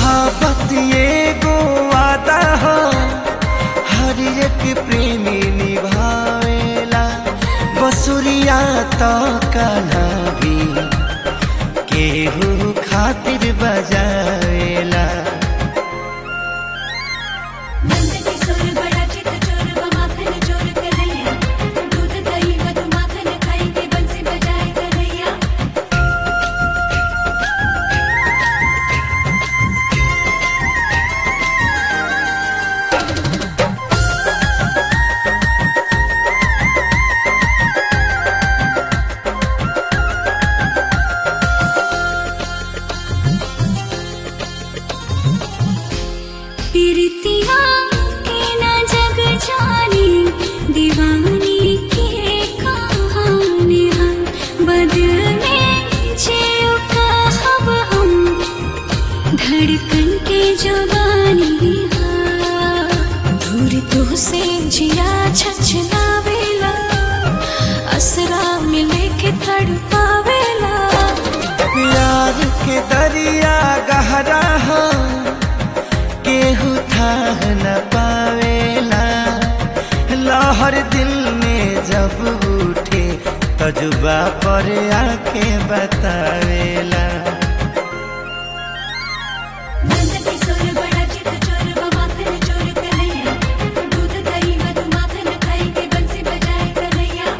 मोहब्बत एगो वादा हो हर एक प्रेमी निभावेला बसुरिया तो कान्हा भी केहू खातिर बजावेला नंद किशोर बड़ा चित चोर व माखन चोर कन्हैया दूध दही मधु माखन खाई के बंसी बजाए कन्हैया पीरितिया के ना जग जानी दीवानी के कहानी हम बदल में जियो कहब हम धड़कन के जवानी दूर तो से जिया छछलावेला असरा मिले के तड़पावेला प्यार के दरिया गहरा हो केहू था न पावेला लहर दिल में जब उठे तजुबा पर आके बतावेला नंद किशोर बड़ा चित चोर व माखन चोर कन्हैया दूध दही मधु माखन खाई के बंसी बजाए कन्हैया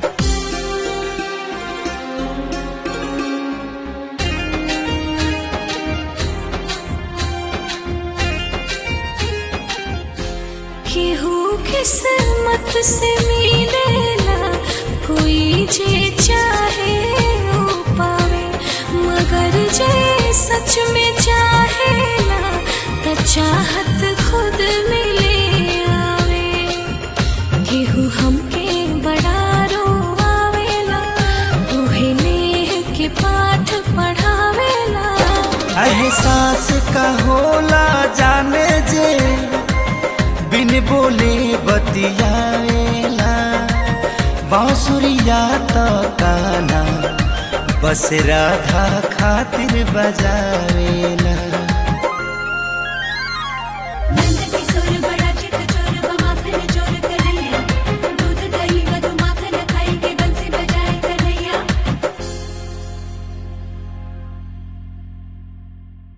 केहू किस्मत से मिलेला कोई जे चाहे वो पावे मगर जे सच में चाहेला त चाहत खुद मिले आवे केहू हमके बड़ा रोवावेला उहे नेह के पाठ पढ़ावेला एहसास का होला जाने जे बिन बोले बतियावेला बांसुरिया तो काना बस राधा खातिर बजावेला